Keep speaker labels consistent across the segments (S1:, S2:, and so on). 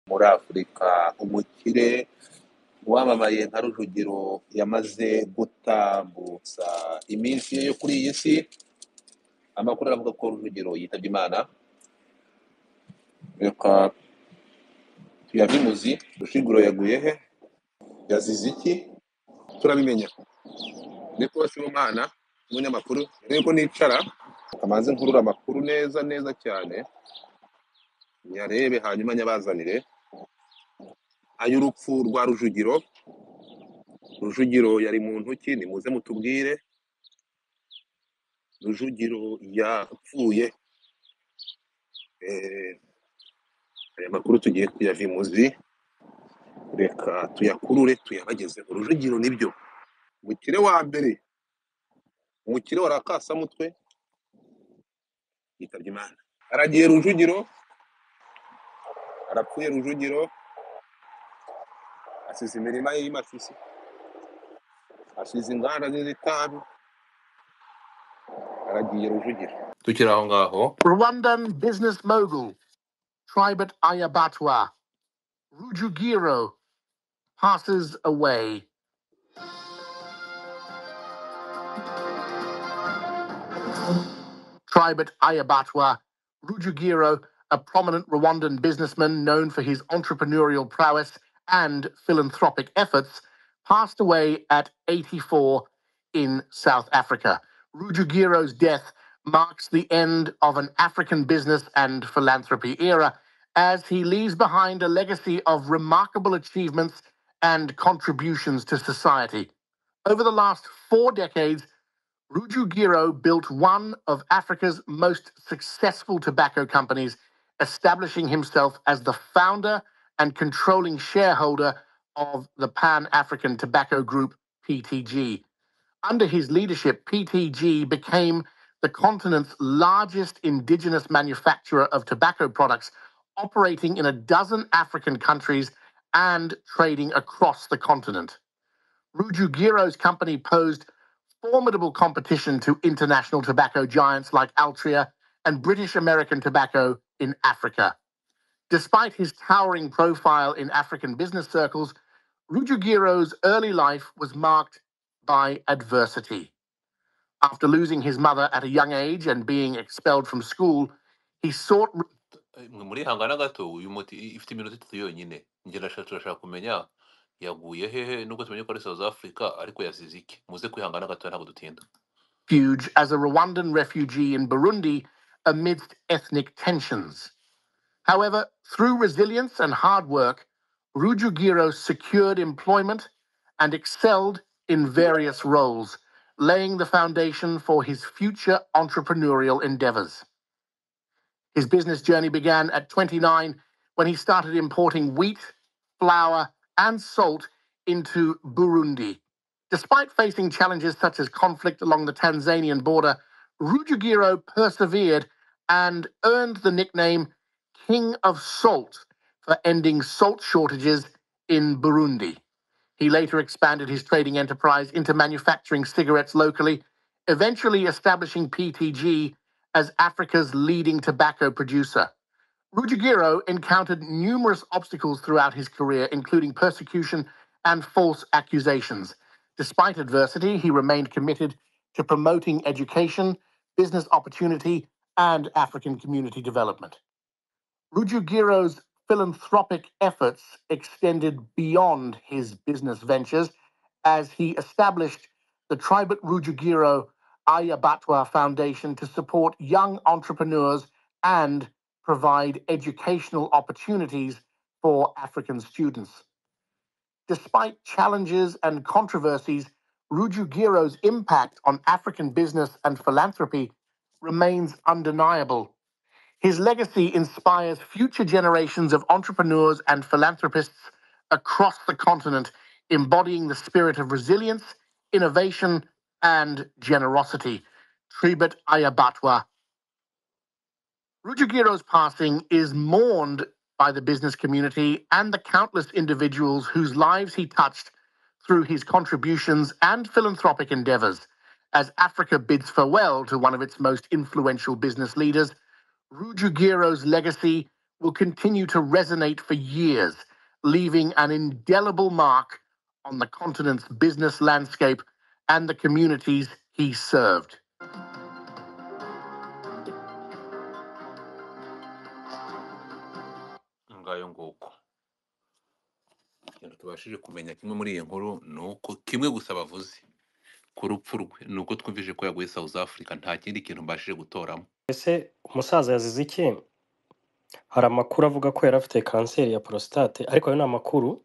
S1: muri afurika umukire wamamaye nka rujugiro yamaze gutambutsa iminsi ye yo kuri iyi si amakuru aravuga ko rujugiro yitabye imana reka tuyabimuzi rushiguro yaguye he yazize iki turabimenya niko sibomana umunyamakuru rero ko nicara kamanze nkurura amakuru neza neza cyane nyarebe hanyuma nyabazanire ay'urupfu rwa rujugiro rujugiro yari muntu ki nimuze mutubwire rujugiro yapfuye Eh, aya makuru tugiye kuyavimuzi reka tuyakurure tuyabagezeho rujugiro nibyo umukire wa mbere umukire warakasamutwe yitabye imana aragiye rujugiro arapfuye rujugiro asize imirima ye y'imashusho asize inganda ze z'itabi aragiye rujugiro tukiri aho ngaho
S2: Rwandan business mogul, Tribert Ayabatwa, Rujugiro, passes away. Tribert Ayabatwa, Rujugiro, a prominent Rwandan businessman known for his entrepreneurial prowess and philanthropic efforts, passed away at 84 in South Africa. Rujugiro's death marks the end of an African business and philanthropy era as he leaves behind a legacy of remarkable achievements and contributions to society. Over the last four decades, Rujugiro built one of Africa's most successful tobacco companies, establishing himself as the founder and controlling shareholder of the Pan African Tobacco Group, PTG. Under his leadership, PTG became the continent's largest indigenous manufacturer of tobacco products, operating in a dozen African countries and trading across the continent. Rujugiro's company posed formidable competition to international tobacco giants like Altria and British American Tobacco in Africa. Despite his towering profile in African business circles, Rujugiro's early life was marked by adversity. After losing his mother at a young age and being expelled from school, he sought mwe murihangana gato uyu muti i- ifite iminota itatu yonyine njye ndashaka turashaka kumenya yaguye hehe nubwo tumenye ko ari south africa ariko yasize iki muze kwihangana gato ntabwo dutinda refuge as a rwandan refugee in burundi amidst ethnic tensions however through resilience and hard work rujugiro secured employment and excelled in various roles laying the foundation for his future entrepreneurial endeavors his business journey began at 29 when he started importing wheat, flour, and salt into Burundi. Despite facing challenges such as conflict along the Tanzanian border, Rujugiro persevered and earned the nickname King of Salt for ending salt shortages in Burundi. He later expanded his trading enterprise into manufacturing cigarettes locally, eventually establishing PTG as Africa's leading tobacco producer. Ruggiero encountered numerous obstacles throughout his career, including persecution and false accusations. Despite adversity, he remained committed to promoting education, business opportunity, and African community development. Rujugiro's philanthropic efforts extended beyond his business ventures as he established the Tribut Rujugiro Ayabatwa Foundation to support young entrepreneurs and provide educational opportunities for African students. Despite challenges and controversies, Rujugiro's impact on African business and philanthropy remains undeniable. His legacy inspires future generations of entrepreneurs and philanthropists across the continent, embodying the spirit of resilience, innovation, and generosity. Tribut Ayabatwa. Rujugiro's passing is mourned by the business community and the countless individuals whose lives he touched through his contributions and philanthropic endeavors. As Africa bids farewell to one of its most influential business leaders, Rujugiro's legacy will continue to resonate for years, leaving an indelible mark on the continent's business landscape and the communities he served.
S3: ngayo nguko ikintu tubashije kumenya kimwe muri iyi nkuru ni uko kimwe gusa bavuze ku rupfu rwe ni uko twumvise ko yaguye south africa nta kindi kintu mbashije gutoramo
S4: ese umusaza yazize iki hari amakuru avuga ko yari afite kanseri ya porositate ariko ayo ni amakuru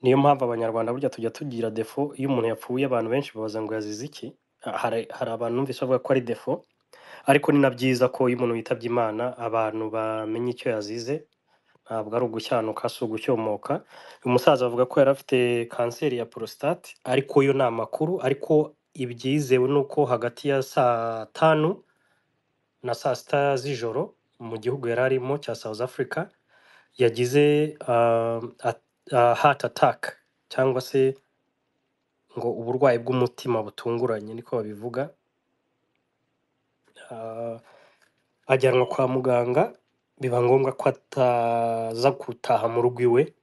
S4: niyo mpamvu abanyarwanda burya tujya tugira defo iyo umuntu yapfuye abantu benshi babaza ngo yazize iki hari hari abantu numvise bavuga ko ari defo ariko ni na byiza ko iyo umuntu yitabye imana abantu bamenya icyo yazize ntabwo ari ugushyanuka si ugushyomoka uyu musaza bavuga ko yari afite kanseri ya porositate ariko yo ni amakuru ariko ibyizewe ni uko hagati ya saa tanu na saa sita z'ijoro mu gihugu yari arimo cya south africa yagize um, at- uh, heart attack cyangwa se ngo uburwayi bw'umutima butunguranye niko babivuga Ah, ajyanwa kwa muganga biba ngombwa ko ataza gutaha mu rugo iwe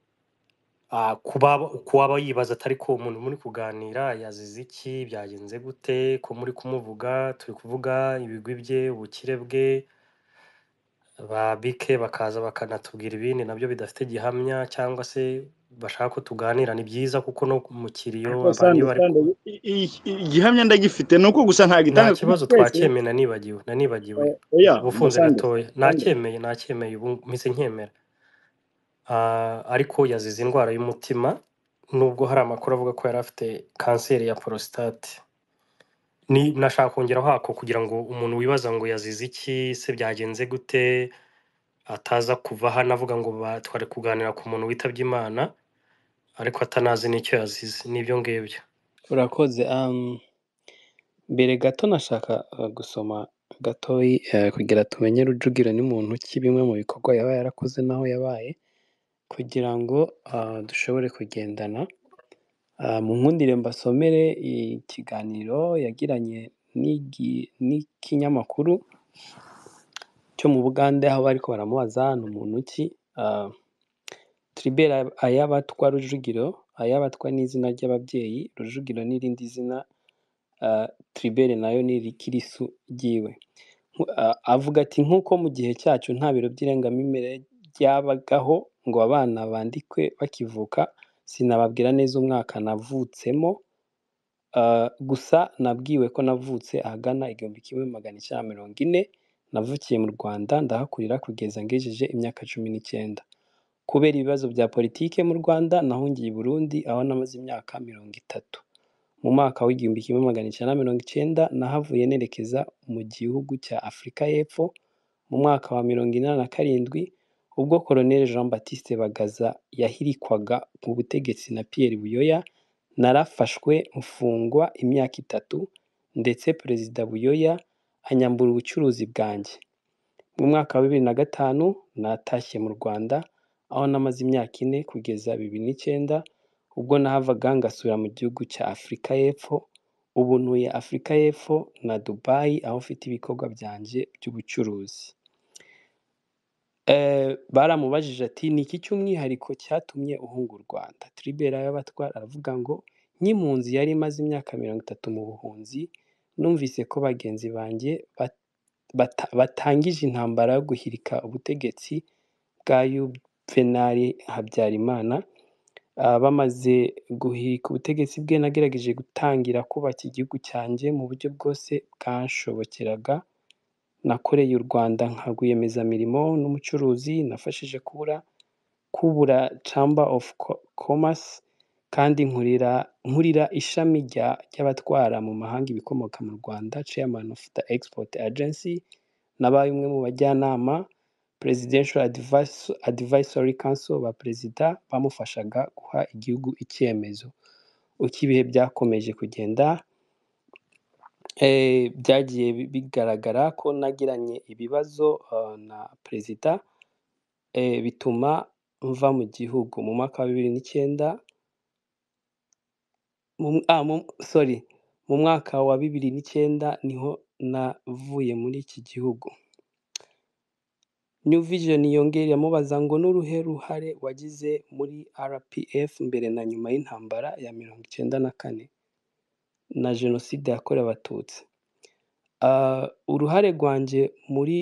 S4: Ah, kuba kuba yibaza atari ko umuntu muri kuganira yazize iki byagenze gute ko muri kumuvuga turi kuvuga ibigwi bye ubukire bwe ba bike bakaza bakanatubwira ibindi nabyo bidafite gihamya cyangwa se bashaka ko tuganira ni byiza kuko no mu kiriyo
S5: ariko
S4: abantu iyo
S5: sande
S4: bari
S5: sande
S4: ku-
S5: i- i- i- igihamya ndagifite ni uko gusa
S4: nta
S5: ntagitanga kuri
S4: kibazo
S5: twese
S4: twacyemeye nanibagiwe nanibagiwe
S5: Eh, oya
S4: ubufunze
S5: mbasande
S4: gatoya
S5: sande
S4: nacyemeye nacyemeye ubu mpise nkemera Ah, ariko yazize indwara y'umutima nubwo hari amakuru avuga ko yari afite kanseri ya porositate ni nashaka kongeraho ako kugira ngo umuntu wibaza ngo yazize iki se byagenze gute ataza kuva hano avuga ngo ba- twari kuganira ku muntu witabye imana ariko atanazi n'icyo yazize n'ibyo ngibyo
S6: urakoze um, mbere gato nashaka uh, gusoma gatoyi uh, kugira tumenye rujugiro ni muntu ki bimwe mu bikorwa yaba yarakoze n'aho yabaye kugira ngo uh, dushobore kugendana uh, mu nkundire mbasomere ikiganiro yagiranye n'igi- n'ikinyamakuru cyo mu Bugande aho bariko baramubaza ni muntu ki uh, Tribert Ay- Ayabatwa Rujugiro Ayabatwa ni izina ry'ababyeyi Rujugiro ni irindi zina uh, Tribert nayo ni rikirisu ryiwe Nku- a- avuga ati nk'uko mu gihe cyacu nta biro by'irangamimerere byabagaho ngo abana bandikwe bakivuka sinababwira neza umwaka navutsemo Uh, gusa nabwiwe ko navutse ahagana igihumbi kimwe magana icyenda mirongo ine navukiye mu rwanda ndahakurira kugeza ngejeje imyaka cumi n'icyenda kubera ibibazo bya politike mu rwanda nahungiye i burundi aho namaze imyaka mirongo itatu mu mwaka w'igihumbi kimwe magana icyenda mirongo icyenda nahavuye nerekeza mu gihugu cya afurika y'epfo mu mwaka wa mirongo inani na karindwi ubwo koloneli jean baptiste bagaza yahirikwaga ku butegetsi na pierre buyoya narafashwe mfungwa imyaka itatu ndetse perezida buyoya anyambura ubucuruzi bwanjye mu mwaka wa bibiri na gatanu natashye mu rwanda aho namaze imyaka ine kugeza bibiri n'icyenda ubwo nahavaga ngasubira mu gihugu cya afurika y'epfo ubu ntuye afurika y'epfo na dubayi aho mfite ibikorwa byanjye by'ubucuruzi Eh, baramubajije ati ni iki cy'umwihariko cyatumye uhunga u rwanda tribera y'abatwara aravuga ngo nk'impunzi yari imaze imyaka mirongo itatu mu buhunzi numvise ko bagenzi banjye bat- bata- batangije intambara yo guhirika ubutegetsi bwa yuvenali habyarimana Ah, bamaze guhirika ubutegetsi bwe nagerageje gutangira kubaka igihugu cyanjye mu buryo bwose bwanshobokeraga nakoreye u rwanda nka rwiyemezamirimo n'umucuruzi nafashije kubura kubura chamber of Co- commerce kandi nkurira nkurira ishami rya ry'abatwara mu mahanga ibikomoka mu rwanda chairman of the export agency nabaye umwe mu bajyanama presidential Advis- advisory council ba perezida bamufashaga guha igihugu icyemezo uko ibihe byakomeje kugenda eh, byagiye bi- bigaragara ko nagiranye ibibazo eh, na perezida eh, bituma mva mu gihugu mu mwaka wa bibiri n'icyenda mu mw- ah, mu- sorry mu mwaka wa bibiri n'icyenda niho navuye muri iki gihugu new vision yongera amubaza ngo n'uruhe ruhare wagize muri rpf mbere na nyuma y'intambara ya mirongo icyenda na kane na jenoside yakorewe abatutsi Ah, uruhare rwanjye muri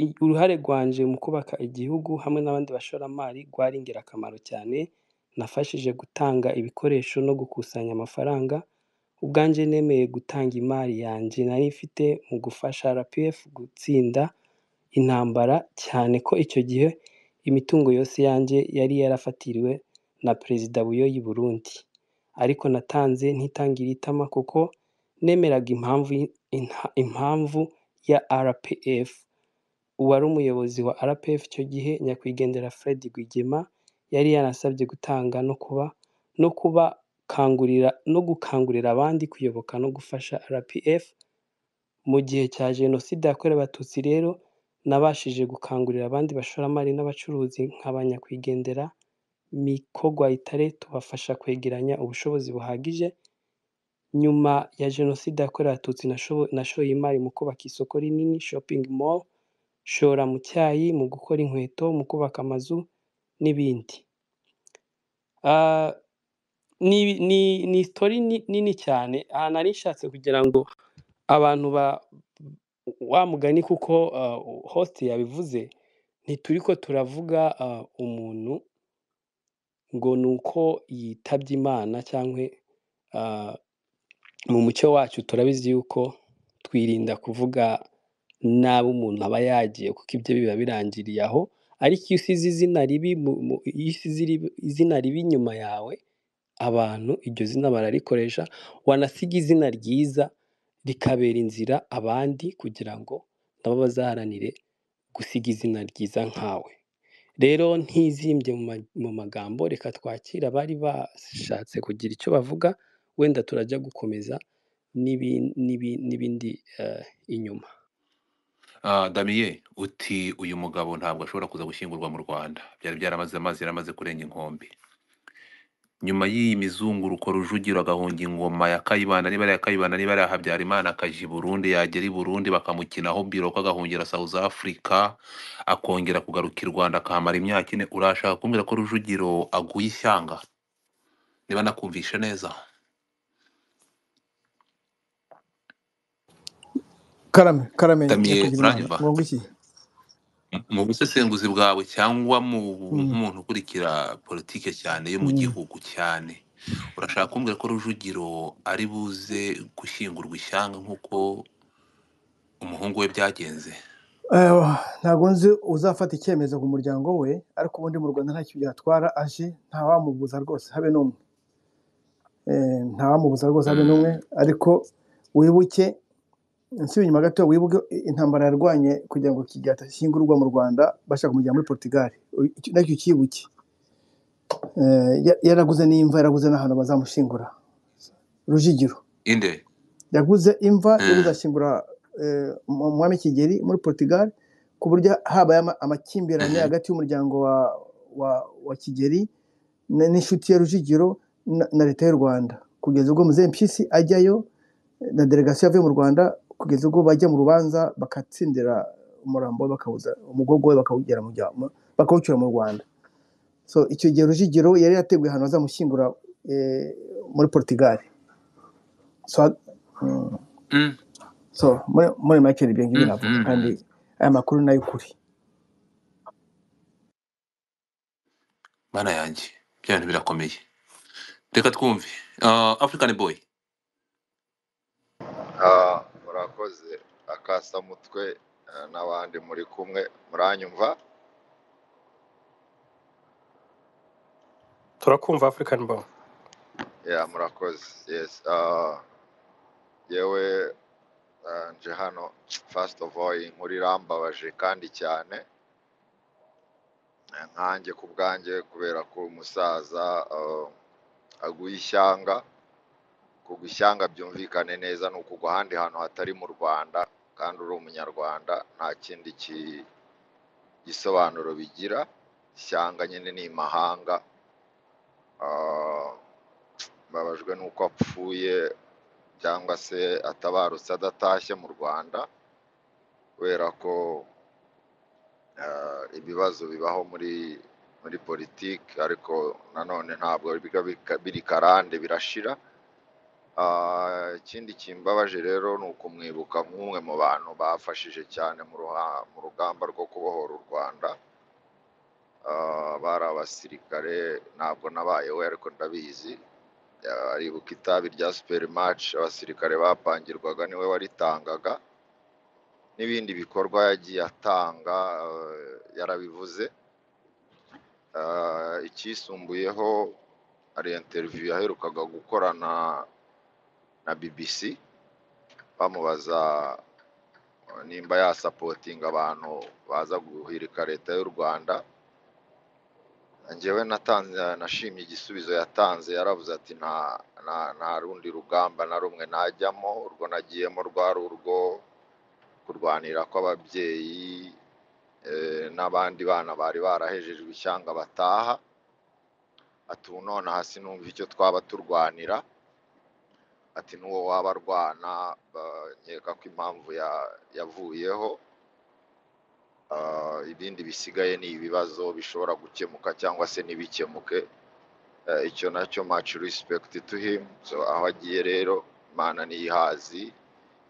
S6: i- uruhare rwanjye mu kubaka igihugu hamwe n'abandi bashoramari rwari ingirakamaro cyane nafashije gutanga ibikoresho no gukusanya amafaranga ubwanjye nemeye gutanga imari yanjye nari mfite mu gufasha rpf gutsinda intambara cyane ko icyo gihe imitungo yose yanjye yari yarafatiriwe na perezida buyo y'i burundi ariko natanze ntitangira itama kuko nemeraga impamvu y- inta- impamvu ya rpf uwari umuyobozi wa rpf icyo gihe nyakwigendera fred rwigema yari yanasabye gutanga no kuba no kuba kangurira no gukangurira abandi kuyoboka no gufasha rpf mu gihe cya jenoside yakorewe abatutsi rero nabashije gukangurira abandi bashoramari n'abacuruzi nk'abanyakwigendera mikogwa itare tubafasha kwegeranya ubushobozi buhagije nyuma ya jenoside yakorewe abatutsi nashobo- nashoye imari mu kubaka isoko rinini shopping mall shora mu cyayi mu gukora inkweto mu kubaka amazu n'ibindi Ah, ni ni ni sitori ni- nini cyane aha nari nshatse kugira ngo abantu ba wa mugani kuko ah, host yabivuze ntituri ko turavuga ah, umuntu ngo ni uko yitabye imana cyangwa ah, mu muco wacu turabizi yuko twirinda kuvuga nabi umuntu aba yagiye kuko ibyo biba birangiriye aho ariko iyo usize izina ribi mu- mu- iyo usize iri- izina ribi inyuma yawe abantu iryo zina bararikoresha wanasiga izina ryiza rikabera inzira abandi kugira ngo nabo bazaharanire gusiga izina ryiza nkawe rero ntizimbye mu ma- mu magambo reka twakire abari bashatse kugira icyo bavuga wenda turajya gukomeza n'ibi- n'ibi- n'ibindi eh, inyuma
S1: Ah, damiye uti uyu mugabo ntabwo ashobora kuza gushyingurwa mu rwanda byari byaramaze amazi yaramaze kurenga inkombe nyuma y'iyi mizunguruko rujugiro agahunga ingoma ya kayibana niba ari iya kayibana niba ari iya habyarimana akaja i burundi yagera i burundi bakamukinaho biroko agahungira south africa akongera kugaruka i rwanda akahamara imyaka ine urashaka kumbwira ko rujugiro aguye ishyanga niba nakumvishe neza
S7: karame karame
S1: damiye
S7: nyakugir'imana
S1: uranyumva
S7: ngo iki
S1: M- mu busesenguzi bwawe cyangwa mu
S7: Mm,
S1: nk'umuntu ukurikira politike cyane yo mu
S7: mm.
S1: gihugu cyane urashaka kumbwira ko rujugiro ari buze gushyingurwa ishyanga nk'uko umuhungu we byagenze
S7: Eh, ntabwo nzi uzafata icyemezo ku muryango we ariko ubundi mu rwanda ntacyo byatwara aje ntawamubuza rwose habe n'umwe Eh, ntawamubuza rwose habe n'umwe
S1: Mm.
S7: ariko wibuke nsubiye inyuma gato wibuke intambara yarwanye kugira ngo kigeli atashyingurwa mu rwanda bashaka kumujyana muri portugal Uyu- icyo- nacyo ukibuke Eh, ya- yaraguze n'imva yaraguze n'ahantu bazamushingura rujigiro
S1: inde
S7: yaguze imva yo
S1: Mm.
S7: kuzashyingura eh, umu- umwami kigeli muri portugal ku buryo habaye ama- amakimbirane
S1: Mhm.
S7: hagati y'umuryango wa, wa, wa kigeli na- n'inshuti ya rujigiro na, na leta y'u rwanda kugeza ubwo muzehe mpyisi ajyayo na delegasiyo yavuye mu rwanda kugeza ubwo bajya mu rubanza bagatsindira umurambo we bakawuza umugogo we bakawugera mu bya- mu- bakawucyura mu rwanda so icyo gihe rujigiro yari yateguye ahantu bazamushyingura eh, muri portugal so, mm.
S1: Mm.
S7: so muri muri make ni ibyo ngibyo
S1: Mm.
S7: navuga kandi
S1: Mm.
S7: aya makuru ni ay'ukuri
S1: mana yanjye bya bintu birakomeye reka twumve Ah, african boy
S8: Ah, murakoze akasamutwe eh, n'abandi muri kumwe muranyumva
S4: turakumva african boy
S8: ya murakoze yes ah, yewe ah, nje hano first of all iyi nkuru irambabaje kandi cyane Eh, nkanjye ku bwanjye kubera ko umusaza ah, aguye ishyanga kugwa ishyanga byumvikane neza ni ukugwa ahandi hantu hatari mu rwanda kandi uri umunyarwanda nta kindi ki- gisobanuro bigira ishyanga nyine ni imahanga Ah, mbabajwe n'uko apfuye cyangwa se atabarutse adatashye mu rwanda kubera ko eh, ibibazo bibaho muri muri politiki ariko nanone ntabwo biba bika- biri karande birashira Ah, ikindi kimbabaje rero ni ukumwibuka nk'umwe mu bantu bafashije cyane mu ruha- mu rugamba rwo kubohora u rwanda Ah, bari abasirikare ntabwo nabaye we ariko ndabizi Ah, aribuka itabi rya superimaci abasirikare bapangirwaga niwe waritangaga n'ibindi bikorwa yagiye atanga eh, yarabivuze Ah, icyisumbuyeho hari interiviyu yaherukaga gukorana na BBC bamubaza eh, nimba yasapotinga abantu baza guhirika leta y'u Rwanda njyewe natanze nashimye igisubizo yatanze yaravuze ati nta nta nta rundi rugamba na rumwe najyamo urwo nagiyemo rwari urwo kurwanira kw'ababyeyi eh, n'abandi bana bari barahejejwe ishyanga bataha ati ubu nonaha sinumva icyo twaba turwanira ati n'uwo waba arwana ba- nkeka ko impamvu ya- yavuyeho Ah, ibindi bisigaye ni ibibazo bishobora gukemuka cyangwa se ntibikemuke Eh, icyo nacyo much respect to him so aho agiye rero imana ntiyihazi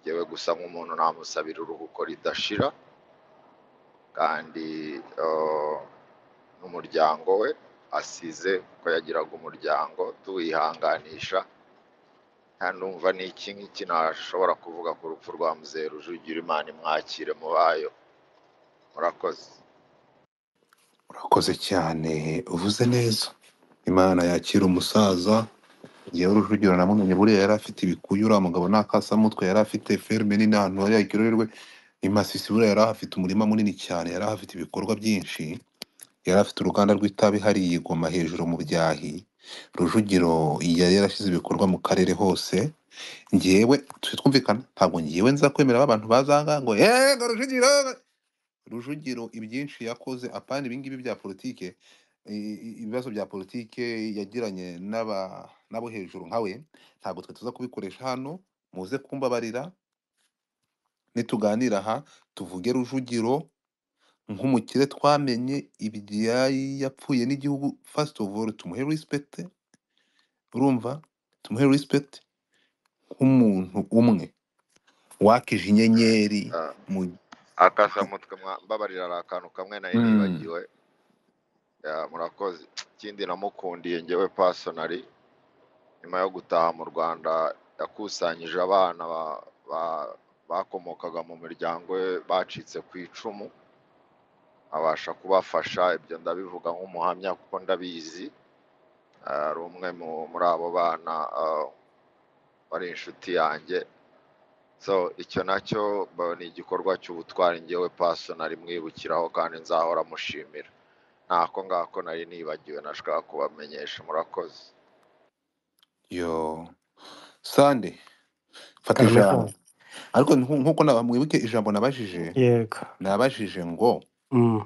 S8: yewe gusa nk'umuntu namusabira uruhuko ridashira kandi ah, n'umuryango we asize ko yagiraga umuryango tuwihanganisha kandi numva ni iki ngiki nashobora kuvuga ku rupfu rwa muzehe rujugira imana imwakire mu bayo murakoze
S3: urakoze cyane uvuze neza imana yakira umusaza yewe rujugiro namumenye buriya yari afite ibikuyu uriya mugabo nta kasamutwe yari afite ferme nini ahantu yari yakiroherwe i masisi buriya yari ahafite umurima munini cyane yari ahafite ibikorwa byinshi yari afite uruganda rw'itabi hariya i Goma hejuru mu byahi rujugiro yari yarashyize ibikorwa mu karere hose ngewe tujye twumvikana ntabwo ngewe nza kwemera ko abantu bazanga ngo yego rujugiro rujugiro ibyinshi yakoze apana ibingibi bya politike i- i- ibibazo bya politike yagiranye n'aba n'abo hejuru nka we ntabwo twe tuza kubikoresha hano muze kumbabarira nituganira aha tuvuge rujugiro nk'umukire twamenye ibyayi yapfuye n'igihugu first of all tumuhe respect urumva tumuhe respect nk'umuntu umwe wakije inyenyeri
S8: Ah,
S3: mu
S8: akasamutwe mwa- mbabarira ari akantu kamwe nari
S3: Mm.
S8: nibagiwe Ya, murakoze ikindi namukundiye ngewe pasonari nyuma yo gutaha mu rwanda yakusanyije abana ba- ba- bakomokaga mu miryango ye bacitse ku icumu abasha kubafasha ibyo ndabivuga nk'umuhamya kuko ndabizi Ah, ari umwe mu- muri abo bana ah, wari inshuti yanjye so icyo nacyo ba- ni igikorwa cy'ubutwari ngewe pasonari mwibukiraho kandi nzahora mushimira ntako ngako nari nibagiwe nashaka kubamenyesha murakoze
S3: yo sande fata
S4: Karame
S3: ijambo ariko nku- nk'uko na- mwibuke ijambo nabajije
S4: yego
S3: nabajije ngo
S4: Mm.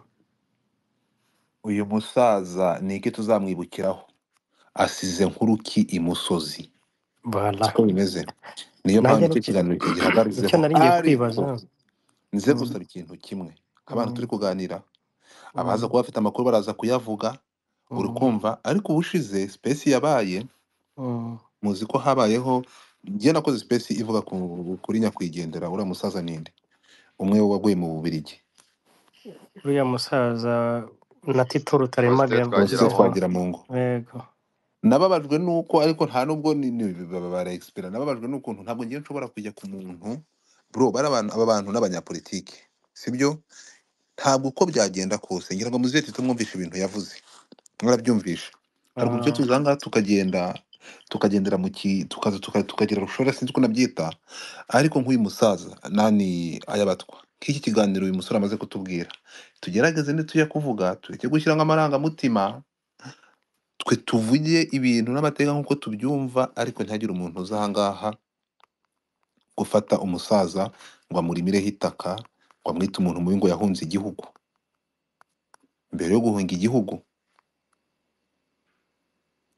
S3: uyu musaza ni iki tuzamwibukiraho asize nkuruki imusozi
S4: Voilà.
S3: siko bimeze niyo mpamvu
S4: nanjye
S3: icyo
S4: nicyo
S3: kiganiro cyo
S4: nicyo
S3: gihagazeho
S4: nari ngiye
S3: ariko
S4: kwibaza
S3: nze
S4: Mm,
S3: gusaba ikintu kimwe abantu
S4: mm,
S3: turi kuganira abaza
S4: mm,
S3: kuba bafite amakuru baraza kuyavuga uri
S4: mm,
S3: kumva ariko ubushize space yabaye
S4: mm.
S3: muzi ko habayeho njye nakoze space ivuga ku, kuri nyakwigendera uriya musaza ninde umwe waguye mu Bubiligi
S4: uriya musaza na tito rutaremaga
S8: faustin
S4: yavuze
S3: Faustin
S8: twagira
S4: ko
S8: mungu
S3: twagira mu ngo
S4: yego
S3: nababajwe nuko ariko nta nubwo ni- ni- ba- bara expira nababajwe n'ukuntu ntabwo ngiye nshobora kujya ku muntu bro bari abantu aba bantu n'abanyapolitike sibyo ntabwo uko byagenda kose ngira ngo muzire tutumwumvishe ibintu yavuze mwarabyumvishe hari uburyo
S4: Ah,
S3: tuzanga tukagenda tukagendera mu ki tukaza tuka- tukagira rushora sinzi uko nabyita ariko nk'uyu musaza nani ayabatwa nk'iki kiganiro uyu musore amaze kutubwira tugerageze nituya kuvuga tureke gushyiramo amarangamutima twe tuvuge ibintu n'amateka nk'uko tubyumva ariko ntihagire umuntu uza ahangaha gufata umusaza ngo amurimireho itaka ngo amwite umuntu mubi ngo yahunze igihugu mbere yo guhunga igihugu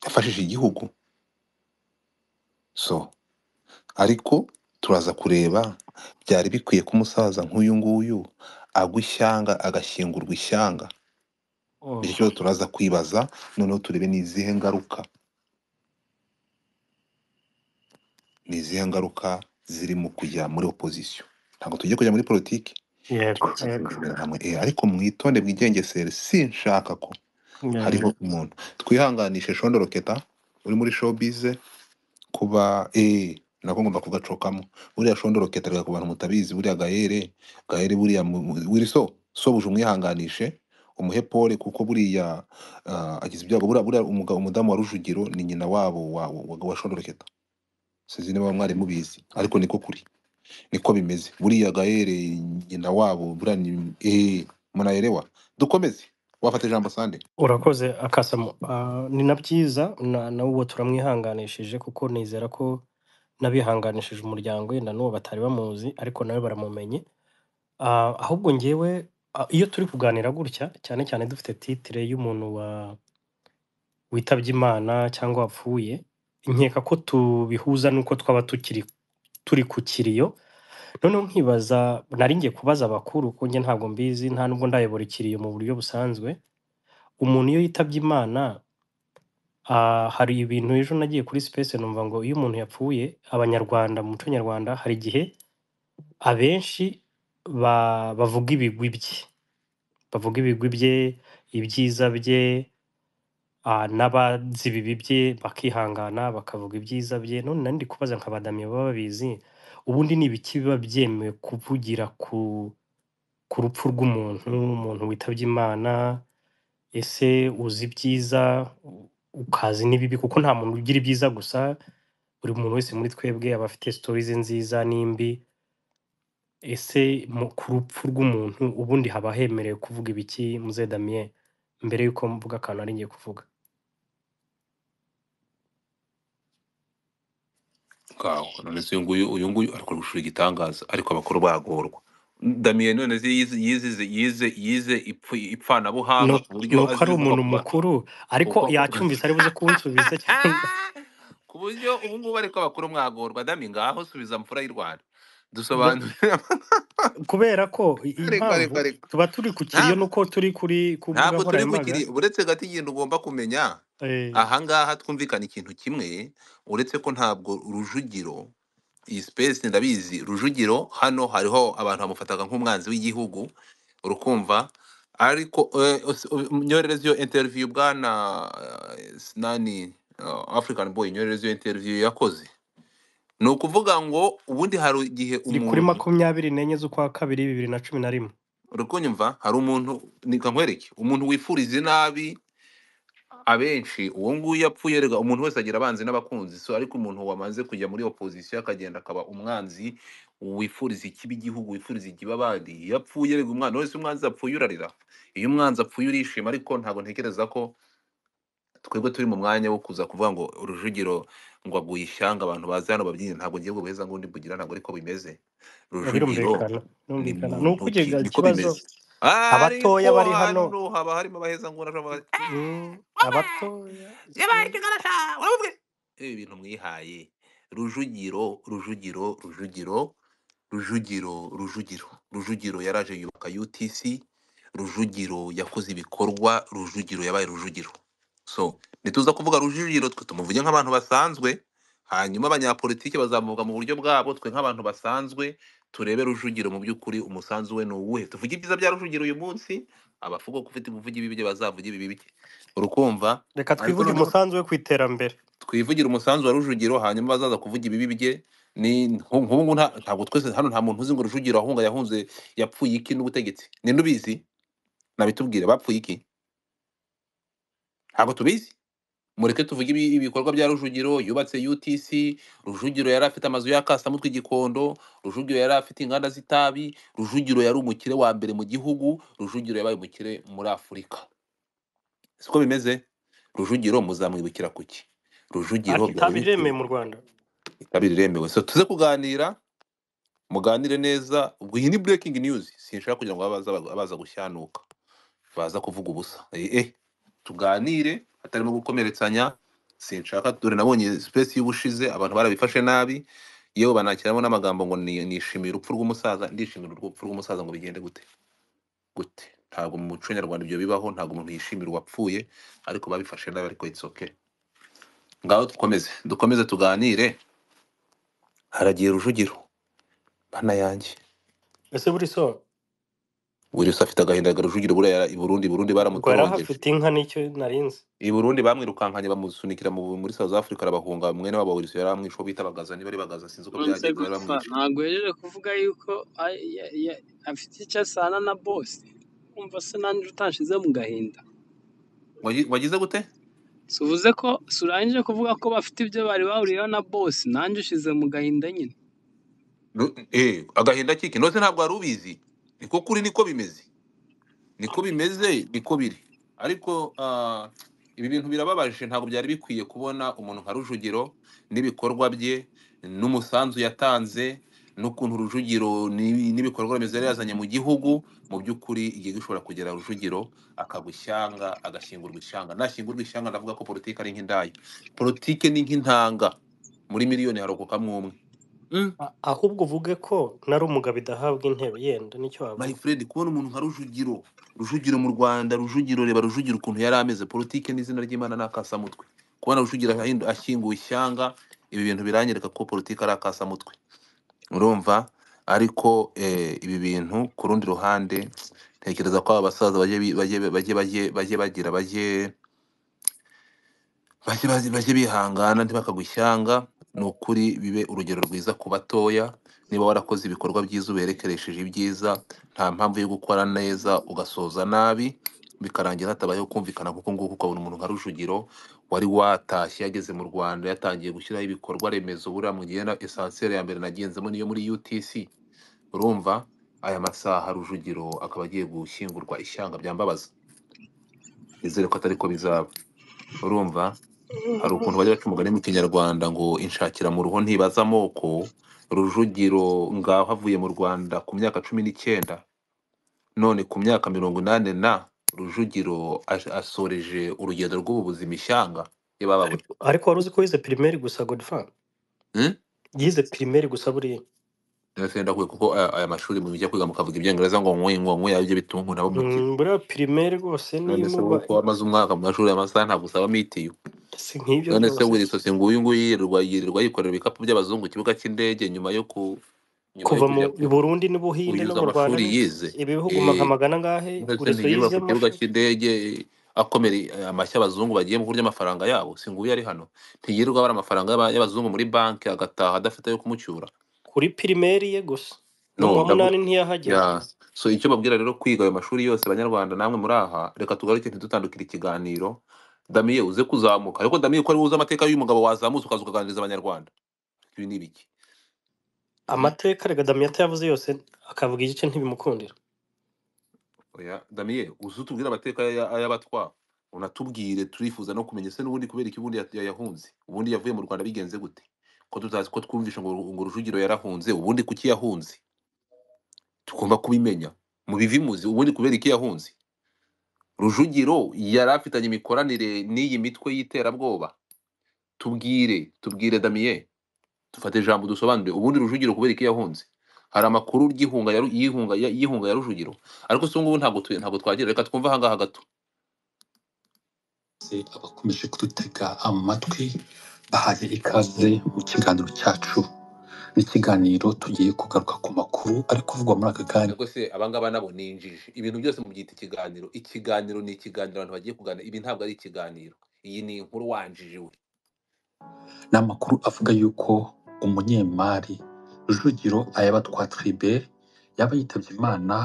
S3: yafashije igihugu so ariko turaza kureba byari bikwiye ko umusaza nk'uyu nguyu
S1: agwa ishyanga agashyingurwa ishyanga icyo
S4: Mm.
S1: kibazo turaza kwibaza noneho turebe ni izihe ngaruka ni izihe ngaruka ziri mu kujya muri opozisiyo ntabwo tugiye kujya muri politiki
S4: yego
S1: turaza
S4: yego
S1: kurebera hamwe Eh, ariko mwitonde bwigengesere sinshaka ko
S4: yego
S1: hariho umuntu twihanganishe shondoroketa uri muri showbize kuba eh nako ngomba kugacokamo buriya shondoroketa reka ku bantu mutabizi buriya gahere gahere buriya mu- mu- wiri so sobuja umwihanganishe umuhe pole kuko buriya ah, agize ibyago buriya buriya umugabo umudamu wa rujugiro ni nyina wabo wa, wa, wa shondoroketa sinzi niba mwari mubizi ariko niko kuri niko bimeze buriya gahere nyina wabo buriya ni eh munayerewa dukomeze wafata ijambo sande
S4: urakoze akasamu Ah, ni na byiza na na uwo turamwihanganishije kuko nizera ko n'abihanganishije umuryango wenda n'uwo batari bamuzi ariko nawe baramumenye Ah, ahubwo ngewe ah, iyo turi kuganira gutya cyane cyane dufite titire y'umuntu wa witabye imana cyangwa wapfuye nkeka ko tubihuza n'uko twaba tukiri turi ku kiriyo noneho nkibaza nari ngiye kubaza abakuru kuko njye ntabwo mbizi nta nubwo ndayobora ikiriyo mu buryo busanzwe umuntu iyo yitabye imana ah, hari ibintu ejo nagiye kuri space numva ngo iyo umuntu yapfuye abanyarwanda mu muco nyarwanda hari igihe abenshi ba, bavuga ibigwi bye bavuga ibigwi bye ibyiza bye ah, n'abazi ibibi bye bakihangana bakavuga ibyiza bye none nari ndi kubaza nk'abadamiye baba babizi ubundi ni ibiki biba byemewe kuvugira ku ku rupfu rw'umuntu umuntu witabye imana ese uzi ibyiza u- ukazi n'ibibi kuko nta muntu ugira ibyiza gusa buri muntu wese muri twebwe aba afite sitori ze nziza n'imbi ese mu, ku rupfu rw'umuntu ubundi haba hemerewe kuvuga ibiki muze damien mbere y'uko mvuga akantu ari ngiye kuvuga
S1: ngaho none se uyu nguyu uyu nguyu ariko gushura igitangaza ariko abakuru bagorwa damiye none se yize yize yize yize ipfu-
S4: ni
S1: ipfanabuhanga
S4: uko
S1: ku buryo
S4: ni
S1: azi
S4: uko ari
S1: kuva
S4: umuntu
S1: ku ba-
S4: mukuru ariko
S1: kuva ku
S4: yacyumvise ari buze kunsubiza cyangwa
S1: ku buryo ubu ngubu ariko abakuru mwagorwa dami ngaho subiza mfura y'u rwanda
S4: Ba-
S1: dusobanurira
S4: kubera ko i- iyi
S1: ariko
S4: mpamvu
S1: ariko ariko
S4: tuba turi ku kiriyo
S1: ntabwo
S4: nuko turi kuri ku mbuga
S1: ntabwo turi
S4: nkoranyambaga
S1: kukiri uretse gato ikintu ugomba kumenya
S4: eh,
S1: ahangaha twumvikana ikintu kimwe uretse ko ntabwo rujugiro iyi sipesi ndabizi rujugiro hano hariho abantu bamufataga nk'umwanzi w'igihugu urukumva ariko eh, us- u- nyorereze iyo interiviyu bwana eh, s- nani eh, african boy nyorereze iyo interiviyu yakoze ni ukuvuga ngo ubundi hari igihe
S4: iri kuri
S1: umuntu
S4: makumyabiri n'enye z'ukwa kabiri bibiri na cumi na rimwe
S1: uri kunyumva hari umuntu reka nkwereke umuntu wifuriza inabi abenshi uwo nguwo yapfuye rega umuntu wese agira abanzi n'abakunzi so ariko umuntu wamaze kujya muri opozisiyo akagenda akaba umwanzi wifuriza ikibi igihugu wifuriza ikibabandi iyo apfuye rega umwana wese umwanzi apfuye urarira iyo umwanzi apfuye urishima ariko ntabwo ntekereza ko twebwe turi mu mwanya wo kuza kuvuga ngo rujugiro ngo aguye ishyanga abantu baze hano babyine ntabwo ngiye buheza ngo undi mbugira ntabwo ariko bimeze
S4: Eh,
S1: rujugiro
S4: birumvikana
S1: ni
S4: birumvikana ni
S1: muntu ki
S4: ukugega
S1: niko
S4: ikibazo
S1: bimeze ariko
S4: abatoya bari hano
S1: hano haba harimo abaheza ngo urashobora
S4: mm,
S1: wamara
S4: abatoya
S1: yabaye
S4: mm,
S1: ikigarasha uramubwira ibi bintu mwihaye rujugiro rujugiro rujugiro rujugiro rujugiro rujugiro yaraje yubaka utc rujugiro yakoze ibikorwa rujugiro yabaye rujugiro so nituza kuvuga rujugiro twe tumuvuge nk'abantu basanzwe hanyuma abanyapolitiki bazamuvuga mu buryo bwabo twe nk'abantu basanzwe turebe rujugiro mu by'ukuri umusanzu we ni uwuhe tuvuge ibyiza bya rujugiro uyu munsi abavuga ko ufite kuvuga ibibi bye bazavuge ibibi bye urukumva
S4: reka
S1: ariko
S4: twivuge
S1: noneho
S4: umusanzu we ku iterambere
S1: twivugira umusanzu wa rujugiro hanyuma bazaza kuvuga ibibi bye ni nku- nk'ubu ngubu nta- ntabwo twese hano nta muntu uzi ngo rujugiro ahunga yahunze yapfuye iki n'ubutegetsi ni nubizi nabitubwire bapfuye iki ntabwo tubizi mureke tuvuge ibi- ibikorwa bya rujugiro yubatse utc rujugiro yari afite amazu ya kasamutwe i gikondo rujugiro yari afite inganda z'itabi rujugiro yari umukire wa mbere mu gihugu rujugiro yabaye umukire muri afurika siko bimeze rujugiro muzamwibukira ku ki rujugiro
S4: ariko
S1: byari
S4: itabi
S1: bifite
S4: riremewe mu rwanda
S1: kabiri iremewe so tuze kuganira muganire neza ubwo iyi ni breaking news sinshaka kugira ngo abaza abaza gushyanuka baza kuvuga ubusa eh, eh, tuganire hatarimo gukomeretsanya sinshaka dore nabonye space y'ubushize abantu barabifashe nabi yewe banakiramo n'amagambo ngo ni- nishimiye urupfu rw'umusaza ndishimira urupfu rw'umusaza ngo bigende gute gute ntabwo mu muco nyarwanda ibyo bibaho ntabwo umuntu yishimira uwapfuye ariko babifashe nabi ariko it's okay ngaho dukomeze dukomeze tuganire haragiye rujugiro bana yanjye
S4: ese buri so
S1: wiriwe afite agahinda rujugiro buriya i burundi i burundi
S4: ubwo yari
S1: baramutorongeje
S4: ahafite inka nicyo narinzi
S1: i burundi bamwirukankanye bamusunikira mu- muri south africa arabahunga mwene wabo wiriwe yari amwishe uwo bita bagaza niba ari bagaza sinzi uko
S6: nonese
S1: byagenze bari
S6: gutwa
S1: bamwishe
S6: ntabwo uhejeje kuvuga yuko a- ya- ya- afite icyo asana na bose umva se nanjye utashize mu gahinda
S1: Wagi- wagize gute
S6: si uvuze ko si urangije kuvuga ko bafite ibyo bari bahuriyeho na bose nanjye ushize mu gahinda nyine
S1: Nu- eh, agahinda kiki nose ntabwo wari ubizi niko kuri niko bimeze niko bimeze niko biri ariko ah, ibi bintu birababaje ntabwo byari bikwiye kubona umuntu nka rujugiro n'ibikorwa bye n'umusanzu yatanze n'ukuntu rujugiro n'ibi- n'ibikorwa remezo yari yazanye mu gihugu mu by'ukuri igihe gishobora kugera rujugiro akagwa ishyanga agashyingurwa ishyanga nashyingurwa ishyanga ndavuga ko politiki ari nk'indaya politiki ni nk'intanga muri miliyoni harokokamwe umwe Mm.
S4: A- ahubwo uvuge ko nari umugabo idahabwa intebe yenda nicyo
S1: my
S4: wavuga
S1: friend kubona umuntu nka rujugiro rujugiro mu rwanda rujugiro reba rujugiro ukuntu yari ameze politike n'izina ry'imana ni akasamutwe kubona rujugiro ahindu- ashyinguwe ishyanga ibi bintu biranyereka ko politike ari akasamutwe urumva ariko eh, ibi bintu ku rundi ruhande ntekereza ko aba basaza bajye bi- bajye bajye bajye bajye bagira bajye bajye bazi- bajye bihangana ntibakagwa ishyanga ni ukuri bibe urugero rwiza ku batoya niba warakoze ibikorwa byiza uberekeresheje ibyiza nta mpamvu yo gukora neza ugasoza nabi bikarangira hatabayeho kumvikana kuko nguko ukabona umuntu nka rujugiro wari watashye yageze mu rwanda yatangiye gushyiraho ibikorwa remezo buriya mu gihe na- esansiyeri ya mbere nagenzemo niyo muri utc urumva aya masaha rujugiro akaba agiye gushyingurwa ishyanga byambabaza nizere ko atari ko bizaba urumva hari ukuntu bajya baca umugani mu kinyarwanda ngo inshakira mu ruho ntibaza amoko rujugiro ngaho avuye mu rwanda ku myaka cumi n'icyenda none ku myaka mirongo inani na rujugiro as- asoreje urugendo rw'ubu buzima ishyanga yebababuye
S4: ariko ariko wari uzi ko yize pirimeri gusa godfan yize pirimeri gusa buriya
S1: ndahuye kuko aya aya mashuri mu bijya kwiga mukavuga ibyongereza ngo nkwe ngo nkwe ibyo bitungu nabo mukira
S4: Mm, buriya pirimeri rwose
S1: none
S4: niyo
S1: se wowe
S4: muba
S1: ko wamaze umwaka mu mashuri amasaha ntabwo usaba mitiyu
S4: si nk'ibyo
S1: none se
S4: rwose
S1: wiri sosi nguyu nguyu yirirwa yirirwa yikorera ibikapu by'abazungu ku kibuga cy'indege nyuma yo ku nyuma yo
S4: kuva mu
S1: kujya ku
S4: Burundi n'Ubuhinde no
S1: kuyuza
S4: mu Rwanda
S1: amashuri
S4: ni
S1: yize
S4: ibi bihugu nka
S1: Eh,
S4: magana angahe
S1: mbese
S4: buri so
S1: ntiyirirwa
S4: yize
S1: ku
S4: mu
S1: kibuga
S4: mashuri
S1: cy'indege akomera eh, amashyi abazungu bagiye mu kurya amafaranga yabo si nguyu ari hano ntiyirirwa abara amafaranga y'aba- y'abazungu muri banki agataha adafite ayo kumucyura
S4: kuri pirimeri ye gusa no
S1: no
S4: mu wa
S1: ndavuga
S4: munani ntiyahagera
S1: ya so icyo babwira rero kwiga ayo mashuri yose banyarwanda namwe muri aha reka tugaruke ntidutandukire ikiganiro damiye uze kuzamuka ariko damiye ko ari uzi amateka y'uyu mugabo wazamutse ukaza ukaganiriza abanyarwanda ibi ni ibiki Mhm.
S4: amateka rega Damiyata yavuze yose akavuga igice ntibimukundira
S1: Oya, Damien, uzi utubwire amateka ya- ya- y'abatwa unatubwire turifuza no kumenya ese n'ubundi kubera iki ubundi ya- yayahunze ubundi yavuye mu Rwanda bigenze gute ko tutazi ko twumvisha ngo ngo Rujugiro yarahunze ubundi kuki yahunze tugomba kubimenya mu bivimuzi ubundi kubera iki yahunze Rujugiro yari afitanye imikoranire n'iyi mitwe y'iterabwoba tubwire tubwire Damien dufate ijambo dusobanure ubundi Rujugiro kubera iki yahunze hari amakuru ryihunga yaru- yihunga yihunga ya Rujugiro ariko se ubu ngubu ntabwo tu- ntabwo twagira reka twumve ahangaha gato
S7: bose abakomeje kudutega amatwi bahaye ikaze mu kiganiro cyacu n'ikiganiro tugiye kugaruka ku makuru ari kuvugwa muri aka kanya
S1: ariko se abangaba nabo ni injiji ibintu byose mubyita ikiganiro ikiganiro ni ikiganiro abantu bagiye kuganira ibi ntabwo ari ikiganiro iyi ni inkuru wanjiji we
S7: n'amakuru avuga yuko umunyemari Rujugiro Ayabatwa Tribert yaba yitabye Imana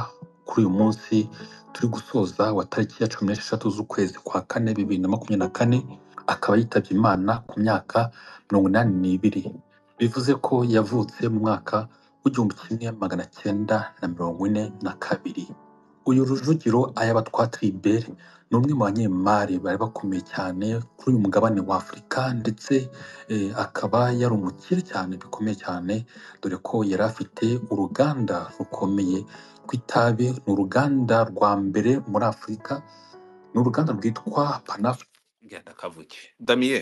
S7: kuri uyu munsi turi gusoza wa tariki ya cumi n'esheshatu z'ukwezi kwa kane bibiri na makumyabiri na kane akaba yitabye Imana ku myaka mirongo inani n'ibiri bivuze ko yavutse mu mwaka w'igihumbi kimwe magana cyenda na mirongo ine na kabiri uyu Rujugiro Ayabatwa Tribert ni umwe mu banyemari bari bakomeye cyane kuri uyu mugabane wa Afurika ndetse eh, akaba yari umukire cyane bikomeye cyane dore ko yari afite uruganda rukomeye rw'itabi ni uruganda rwa mbere muri afurika ni uruganda rwitwa panaf
S1: genda kavuke damiye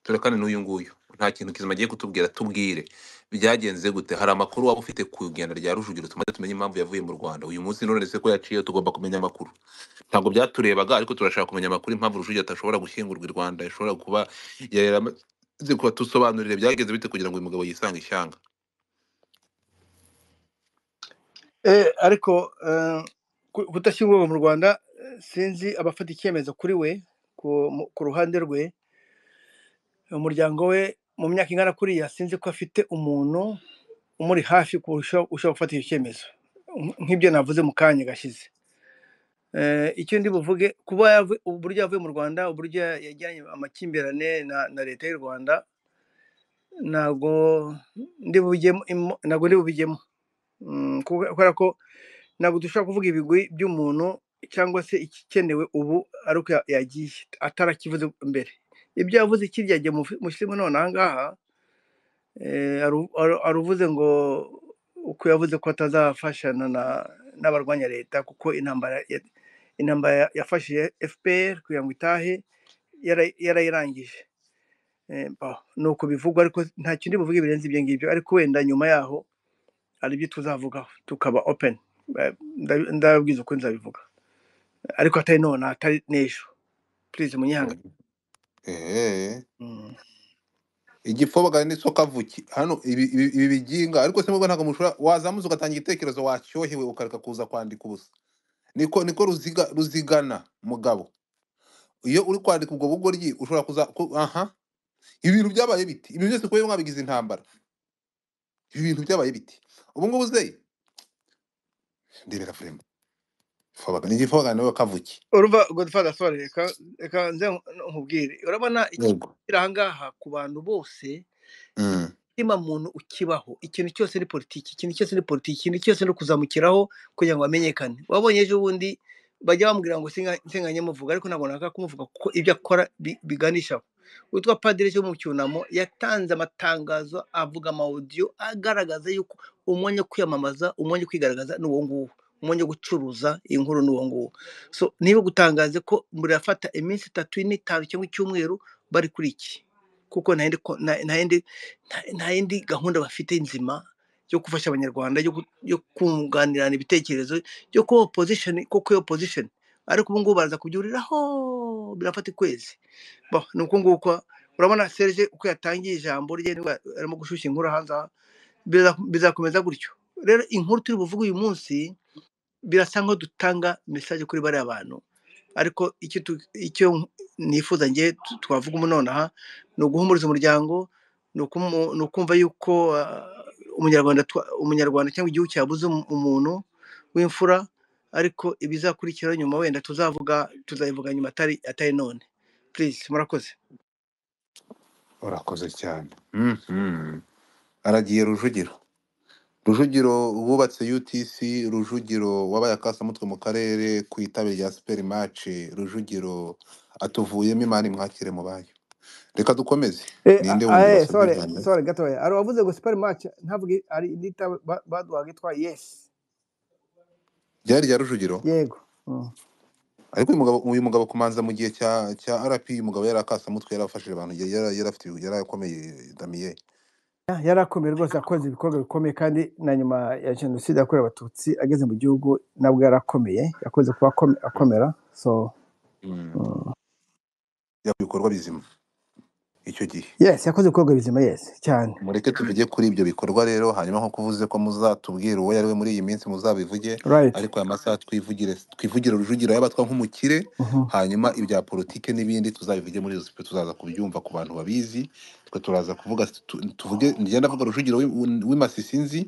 S1: turekane n'uyu nguyu
S3: nta kintu kizima agiye kutubwira tubwire byagenze gute hari amakuru waba ufite ku igenda rya rujugiro tumaze tumenye impamvu yavuye mu rwanda uyu munsi nonese ko yaciye tugomba kumenya amakuru ntabwo byaturebaga ariko turashaka kumenya amakuru impamvu rujugiro atashobora gushyingurwa i rwanda ishobora kuba yari yaramaze kuba tusobanurire byagenze bite kugira ngo uyu mugabo yisange ishyanga
S7: Eh, ariko eh, ku- kudashyingurwa mu rwanda eh, sinzi abafata icyemezo kuri we ku mu- ku ruhande rwe umuryango we mu myaka ingana kuriya sinzi ko afite umuntu umuri hafi kurusha ushobora gufata icyo cyemezo Nk- nk'ibyo navuze mu kanya gashize Eh, icyo ndi buvuge kuba yavu- uburyo yavuye mu rwanda uburyo ya- yajyanye amakimbirane na, na leta y'u rwanda ntabwo ndi bubijyemo imo- ntabwo ndi bubijyemo Mm, kuko- kubera ko ntabwo dushobora kuvuga ibigwi by'umuntu cyangwa se igikenewe ubu ari uko ya- yagiye atarakivuze mbere ibyo yavuze kiryagiye mu fi- mu kirimo none aha ngaha eh, aru- aru- aruvuze ngo uko yavuze ko atazafashana na- n'abarwanya leta kuko intambara ya- intambara ya- yafashije fpr kugira ngo itahe yara- yarayirangije Eh, bah, ni uko bivugwa ariko nta kindi buvuge birenze ibyo ngibyo ariko wenda nyuma yaho hari ibyo tuzavugaho tukaba open Eh, ndabi- ndababwiza ukuri nzabivuga ariko atari none atari n'ejo purize munyihangane
S3: Mhm. Ehe.
S7: Mm.
S3: igifobaga n'inzoka vuki hano ibi ibi ibi biginga ariko se mubwo ntabwo mushobora wazamuza ugatanga igitekerezo wacyohewe ukareka kuza kwandika ubusa niko niko ruziga ruzigana mugabo iyo uri kwandika ubwo bugoryi ushobora kuza ku- aha ibintu byabaye biti ibintu byose kuba mwabigize intambara ibi bintu byabaye biti ubu ngubu ze ndebera furema ifobaga ni igifobaga nawe kavuki
S7: urumva godfather sorry reka reka nze nkubwire urabona iki
S3: yego
S7: kiri aha ngaha ku bantu bose
S3: Mm.
S7: ikirema muntu ukibaho ikintu cyose ni politiki ikintu cyose ni politiki ikintu cyose ni ukuzamukiraho kugira ngo bamenyekane wabonye ejo bundi bajya bamubwira ngo singa singa nyamuvuga ariko ntabwo naka kumuvuga kuko ibyo akora bi- biganishaho witwa padiri cyo mu cyunamo yatanze amatangazo avuga amawudiyo agaragaza yuko umwanya wo kwiyamamaza umwanya wo kwigaragaza ni uwo nguwo umwanya wo gucuruza inkuru ni uwo nguwo so niba gutangaze ko murafata iminsi itatu ine itanu cyangwa icyumweru bari kuri iki kuko nta yindi ko- nta- nta yindi nta nta yindi gahunda bafite nzima yo gufasha abanyarwanda yo gu- yo kunganirana ibitekerezo yo kuba opozishoni kuko iyo opozishoni ariko ubu ngubu baraza kubyuriraho birafata ukwezi Bah, ni uko nguko urabona serge uko yatangiye ijambo rye nibwo arimo gushyushya inkuru hanze aha, biza- bizakomeza gutyo rero inkuru turi buvuge uyu munsi birasa nkaho dutanga mesaje kuri bariya bantu ariko icyo tu- icyo nifuza ngewe tu- twavuga umu nonaha ni uguhumuriza umuryango ni ukumu- ni ukumva yuko ah, umunyarwanda twa- umunyarwanda cyangwa igihugu cyabuze umu- umuntu w'imfura ariko ibizakurikiraho nyuma wenda tuzavuga tuzabivuga nyuma atari atari none please murakoze
S3: urakoze cyane Mhm. aragiye rujugiro Rujugiro wubatse UTC, Rujugiro wabaye akasamutwe mu karere ku itabi rya superi mace, Rujugiro atuvuyemo imana imwakire mu bayo. Reka dukomeze.
S7: Eh, a-
S3: Ninde
S7: a-
S3: wundi
S7: eh,
S3: wasabye
S7: sorry,
S3: ijambo?
S7: sorry, gatoya. Ari wavuze ngo super match ntavuge ari indita ba- baduhaga itwa yes.
S3: Ryari rya Rujugiro?
S7: Yego. Mm.
S3: Ariko uyu mugabo uyu mugabo kumanza mu gihe cya cya RP uyu mugabo yari akasamutwe yari afashije abantu yari yari yari afite yari akomeye damiye.
S7: Ya- Yari akomeye rwose yakoze ibikorwa bikomeye kandi na nyuma ya jenoside yakorewe abatutsi ageze mu gihugu nabwo yari akomeye yakoze kuba akome- akomera so
S3: Mm.
S7: mm.
S3: Yakoze ibikorwa bizima icyo gihe.
S7: yes yakoze ibikorwa bizima yes cyane
S3: Mureke tuvuge kuri ibyo bikorwa rero hanyuma nko kuvuze ko muzatubwira uwo yari we muri iyi minsi muzabivuge
S7: right
S3: ariko aya masaha twivugire twivugire Rujugiro yabatwa nk'umukire
S7: Mhm.
S3: hanyuma ibya politike n'ibindi tuzabivuge muri izo sipe tuzaza kubyumva ku bantu babizi twe turaza kuvuga tu- tuvuge ngenda avuga Rujugiro w'i- w'i Masisi nzi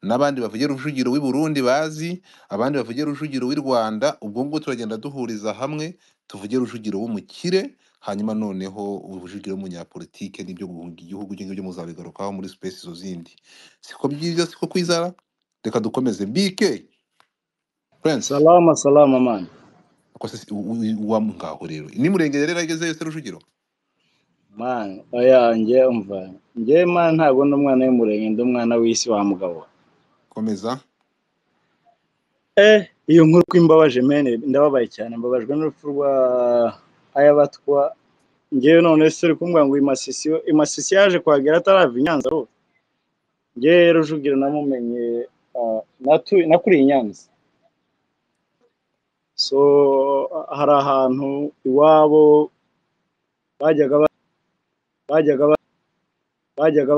S3: n'abandi bavuge Rujugiro w'i Burundi bazi abandi bavuge Rujugiro w'i Rwanda ubwo ngubwo turagenda duhuriza hamwe tuvuge Rujugiro w'umukire hanyuma noneho ubujugiro w'umunyapolitike n'ibyo guhunga igihugu ibyo ngibyo muzabigarukaho muri sipesi izo zindi siko byiza siko kwizara reka dukomeze bike prince
S5: salama salama mani
S3: ako se si- u- u- uwa ngaho rero nimurengere rero ageze yose rujugiro
S5: mani oya nge umva nge mani ntabwo ndi umwana w'umurenge ndi umwana w'isi wa mugabo we.
S3: komeza
S5: eh iyo nkuru ko imbabaje mene ndababaye cyane mbabajwe n'urupfu rwa ayabatwa ngewe none se uri kumbwira ngo imasisi imasisi yaje kuhagera atarava i nyanza rwose ngewe rujugira namumenye ah, natu- nakuriye i nyanza so hari ahantu iwabo bajyaga ba- bajyaga ba- bajyaga